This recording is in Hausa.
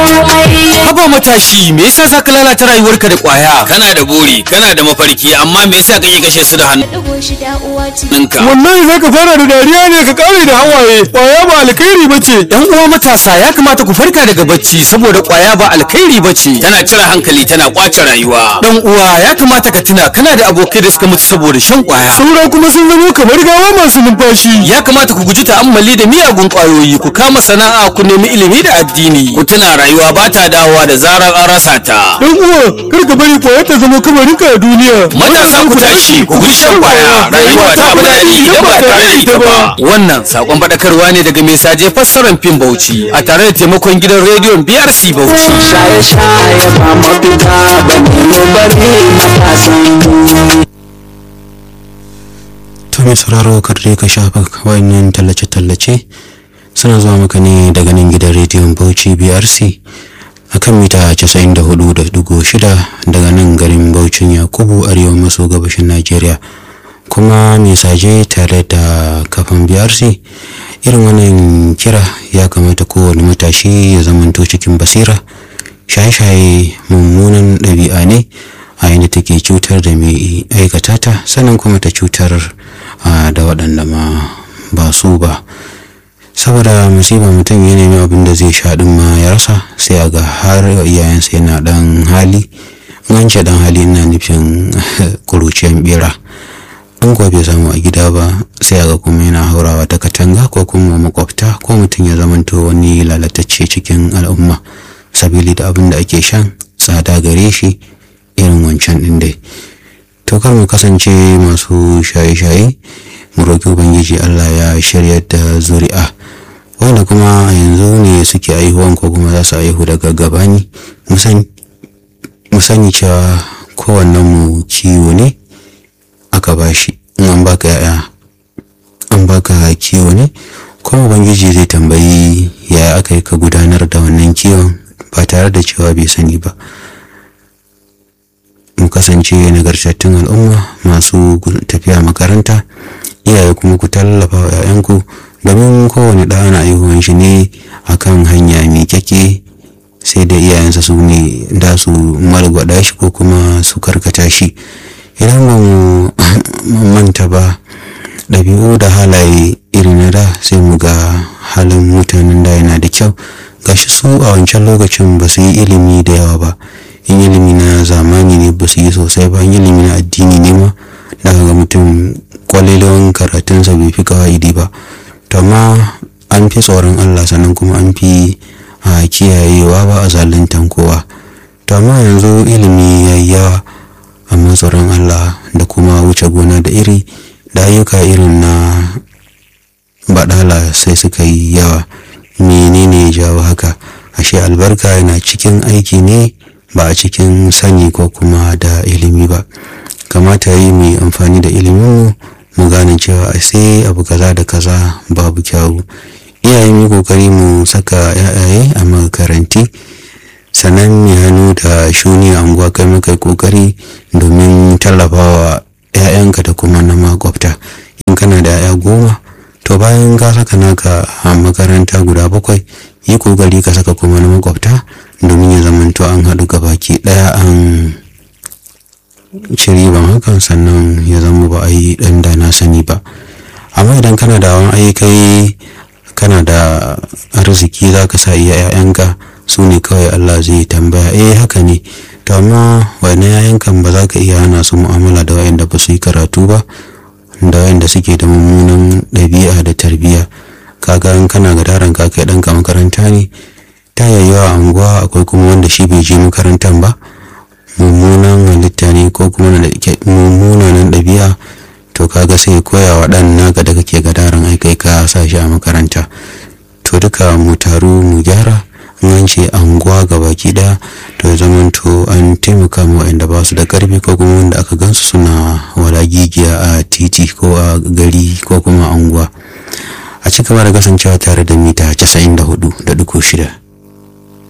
Haba matashi, me yasa za ka lalata rayuwarka da ƙwaya? kana da buri kana da mafarki amma me yasa kake kashe su da Ɗigo shida uwa ce. hannunka Wallahi za ka fara da dariya ne ka kare da hawaye. Kwaya ba alkhairi ba ce. ‘Yan uwa matasa ya kamata ku farka daga bacci saboda ƙwaya ba alkhairi ba ce. tana cire hankali tana kwace rayuwa Dan uwa ya kamata ka tuna kana da abokai da suka mutu saboda shan ƙwaya. Saura kuma sun zamo kamar gawa masu numfashi. Ya kamata ku guji ta'ammali da miyagun ƙwayoyi, ku kama sana'a, ku nemi ilimi da addini. ku tuna rayuwa ba ta dawowa da zarar an rasa ta Dan uwa, kar ka bari kwaya ta zama kamarinka a duniya. matasa ku tashi ku guji shan kwaya rayuwa ta fi daɗi idan ba tare da ita ba Wannan sakon faɗakarwa ne daga mai saje fassarar fim Bauchi a tare da taimakon gidan rediyon BRC Bauchi. shaye-shaye ba mafita ba ne bari matasan To mai sauraro kar dai ka shafa wayannan tallace-tallace suna zuwa maka ne daga nan gidan rediyon Bauchi BRC akan mita 94.6 daga nan garin Bauchin Yakubu arewa maso gabashin Najeriya kuma mai saje tare da kafan BRC irin wannan kira ya kamata kowane matashi ya zamanto cikin basira shaye-shaye mummunan ɗabi'a ne a yadda take cutar da mai aikata ta sannan kuma ta cutar ah, da waɗanda ma ba su ba saboda musiba mutum ya nemi abin da zai sha ɗin ma ya rasa sai a ga har iyayensa yana ɗan hali in an ce ɗan hali ina nufin kuruciyan bera in kuwa bai samu a gida ba sai a ga kuma yana haurawa ta katanga ko kuma makwabta ko mutum ya zamanto wani lalatacce cikin al'umma sabili da abin da ake shan tsada gare shi irin wancan ɗin dai to kar mu kasance masu shaye-shaye mu roƙi ubangiji allah ya shiryar da zuri'a wanda kuma a yanzu ne suke aihuwan ko kuma za su aihu daga gabani mu sani cewa kowannen mu kiwo ne aka bashi in an baka yaya an baka kiwo ne kuma ubangiji zai tambayi yaya aka yi ka gudanar da wannan kiwon ba tare da cewa bai sani ba mu kasance nagartattun al'umma masu gu- tafiya makaranta iyaye kuma ku tallafa wa 'ya'yanku domin kowane ɗa ana aihuwan shi ne akan hanya mai kyake sai da iyayensa su ne da su margwada shi ko kuma su karkata shi idan ba mu manta ba ɗabi'u da halaye irin na da sai mu ga halin mutanen da yana da kyau gashi su a wancan lokacin ba su yi ilimi da yawa ba in ilimi na zamani ne ba su yi sosai ba in ilimi na addini ne ma da ga mutum kwalelewan karatunsa bai fi kawa'idi ba to amma an fi tsoron allah sannan kuma an fi a kiyayewa ba a zaluntan kowa to amma yanzu ilimi ya yi yawa amma tsoron allah da kuma wuce gona da iri da ayyuka irin na baɗala sai suka yi yawa menene ya jawo haka ashe albarka yana cikin aiki ne ba a cikin sani ko kuma da ilimi ba kamata yi mu yi amfani da ilimin mu gane cewa a sai abu kaza da kaza babu kyawu iyaye mu kokari mu saka yayaye a makaranti sannan mai hannu da shuni a unguwa kai muka yi kokari domin tallafawa 'ya'yanka da kuma na makwabta in kana da 'ya'ya goma to bayan ka saka naka a makaranta guda bakwai yi kokari ka saka kuma na makwabta domin ya zamanto an haɗu baki ɗaya an ci riban hakan sannan ya zama ba a yi ɗan da na sani ba amma idan kana da wani aikai kana da arziki za ka sa iya 'ya'yanka su ne kawai Allah zai tambaya eh haka ne to amma wani 'ya'yankan ba za ka iya hana su mu'amala da wayanda ba su yi karatu ba da wayanda suke da mummunan ɗabi'a da tarbiyya kaga in kana ga daren ka kai ɗanka makaranta ne ta yayyuwa a unguwa akwai kuma wanda shi bai je makarantar ba mummunan halitta ne ko kuma na da mummunan ɗabi'a to kaga sai koya wa ɗan naka da kake ga daren aikai ka sa shi a makaranta to duka mu taru mu gyara in an ce anguwa ga baki ɗaya to ya zamanto an taimaka ma waɗanda ba su da ƙarfi ko kuma wanda aka gansu suna wala gigiya a titi ko a gari ko kuma anguwa a ci gaba da kasancewa tare da mita 94 da duku shida